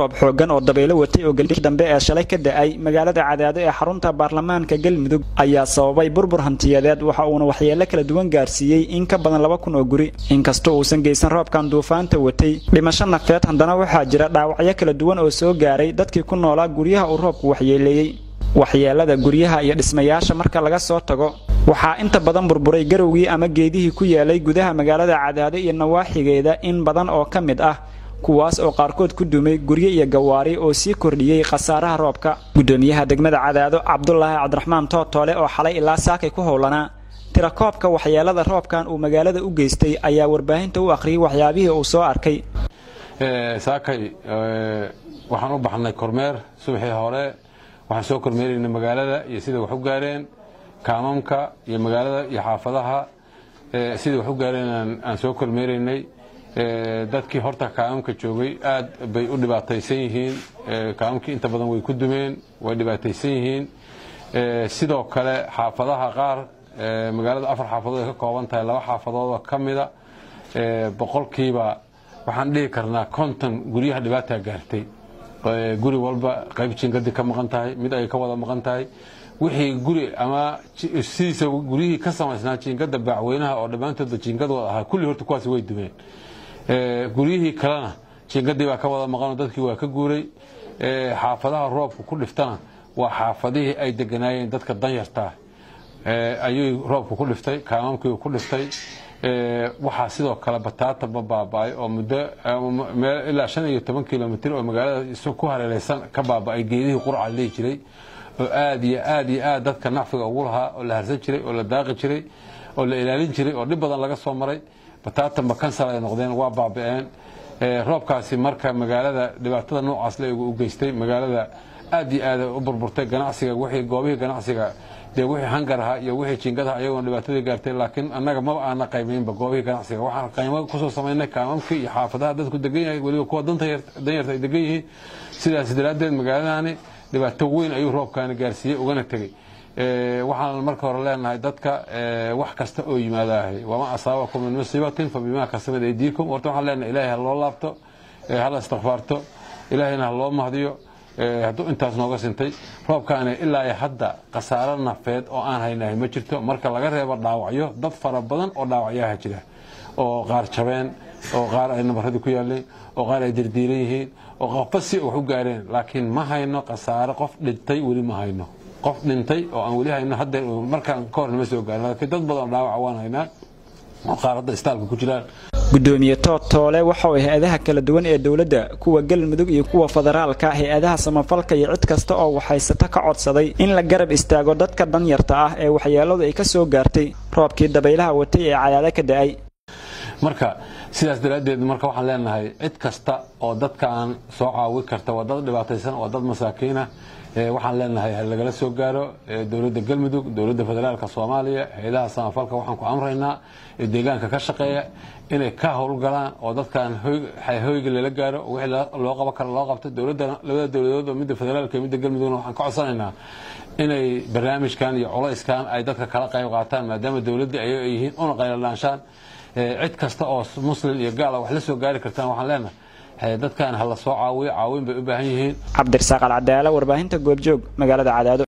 roob xooggan oo dabaylo watay oo gelii dambe ee shalay ka da-ay magaalada cadaado ee xarunta baarlamaanka galmudug ayaa sababay burbur hantiyadeed waxa uuna waxyeelo kala duwan gaarsiiyey in ka badan laba kun oo guri inkastoo uusan geysan roobkan duufaanta watay dhimasho nafeed haddana waxaa jira dhaawacyo kala duwan oo soo gaaray dadkii ku noolaa guryaha uu roobku waxyeeleeyey waxyeelada guryaha iyo dhismayaasha marka laga soo tago waxaa inta badan burburay garowgii ama geedihii ku yaalay gudaha magaalada cadaado iyo nawaaxigeeda in badan oo ka mid ah kuwaas oo qaarkood ku dumay guryo iyo gawaari oo sii kordhiyey khasaaraha roobka gudoomiyaha degmada cadaado cabdulaahi cabdiraxmaan tootoole oo xalay ilaa saakay ku howlanaa tirakoobka waxyeelada roobkan uu magaalada u geystay ayaa warbaahinta u akhriyey waxyaabihii uu soo arkay saakay waxaan u baxnay kormeer subaxii hore waxaan soo kormeeraynay magaalada iyo sida wax u gaareen kaamamka iyo magaalada iyo xaafadaha sida wax u gaareen aan soo kormeeraynay dadkii horta kaamamka joogay aad bay u dhibaataysan yihiin kaamamkii inta badan way ku dumeen way dhibaataysan yihiin sidoo kale xaafadaha qaar magaalada afar xaafadood ay ka kooban tahay laba xaafadoodoo ka mida boqolkiiba waxaan dhihi karnaa konton guryaha dhibaataa gaartay guri walba qayb jiingadii ka maqan tahay mid ay ka wada maqan tahay wixii guri ama sidiisa guryihii ka samaysnaa jiingada baacweynaha oo dhammaantoodba jiingadooda ahaa kulli horta kuwaas way dumeen guryihii kalena jiingadii baa ka wada maqanoo dadkii waa ka guuray xaafadaha roobku ku dhiftana waa xaafadihii ay deganaayeen dadka danyartaa ayuu roobku ku dhiftay kaamamkii ku dhiftay waxaa sidoo kale bataataba baaba'ay oo muddo ilaa shan iyo toban kilomitr oo magaalada ku hareereysan ka baaba'ay geedihii qurca lihi jiray oo aad iyo aad iyo aad dadka nacfiga ugu lahaa oo la harsan jiray oo la daaqi jiray oo la ilaalin jiray oo dhib badan laga soo maray bataatanba kansal ay noqdeen waa baaba'een roobkaasi marka magaalada dhibaatada noocaas le u geystay magaalada aad iyo aad u burburtay ganacsiga wixii goobihii ganacsiga dee wixii hangarha iyo wixii jiingadaha ayagoona dhibaatadii gaartay laakiin annaga maba aana qaymaynba goobihii ganacsiga waxaan qaymo kusoo samaynay kaamamkii iyo xaafadaha dadku degan yahay weliba kuwa danyarta ay degan yihiin sidaas daraaddeed magaaladani dhibaato weyn ayuu roobkaani gaarsiiyey ugana tegey waxaan marka hore leenahay dadka wax kasta oo yimaadaahay wama asaabakum min musiibatin fa bimaa kasabat aydiikum horta waxaan leenahay ilaahay ha loo laabto hala istikfaarto ilaahayna ha loo mahdiyo hadduu intaas nooga sintay roobkaani ilaa hadda khasaaro nafeed oo aan haynahay ma jirto marka laga reebo dhaawacyo dad fara badan oo dhaawacyaha jira oo qaar jabeen oo qaar ay nabaradii ku yaaleen oo qaar ay dirdiiran yihiin oo qofba si wax u gaareen laakiin ma hayno khasaaro qof dhintay weli ma hayno qof dhintay oo aan weli hayno hadda markaan ka hor nama soo gaarin laakiin dad badan oo dhaawaca waan haynaa oo qaar hadda istaalka ku jiraan gudoomiye tootoole waxa uu hay-adaha kala duwan ee dowladda kuwa galmudug iyo kuwa federaalka hay-adaha samafalka iyo cid kasta oo waxhaysata ka codsaday in la garab istaago dadka danyarta ah ee waxyeeladu ay ka soo gaartay roobkii dabaylaha watay ee cadaado ka da-ay marka sidaas daraaddeed marka waxaan leenahay cid kasta oo dadkaan soo caawi karta waa dad dhibaataysan waa dad masaakiinah waxaan leenahay ha lagala soo gaaro dowladda galmudug dowladda federaalka soomaaliya hay-adaha samafalka waxaan ku amraynaa ee deegaanka ka shaqeeya inay ka howlgalaan oo dadkaan hoyga lala gaaro wixii loo qaban karo loo qabto labada dowladood oo midda federaalka iyo midda galmudugna waxaan ka codsanaynaa inay barnaamijkan iyo culayskan ay dadka kala qayb qaataan maadaama dowladdii ayaga ay yihiin una qayladhaanshaan cid kasta oo muslim iyo gaala wax la soo gaari kartaan waxaan leenahay dadkan ha la soo caawiyo caawin bay u baahan yihiin cabdirasaaq alcadaala warbaahinta goobjoog magaalada cadaado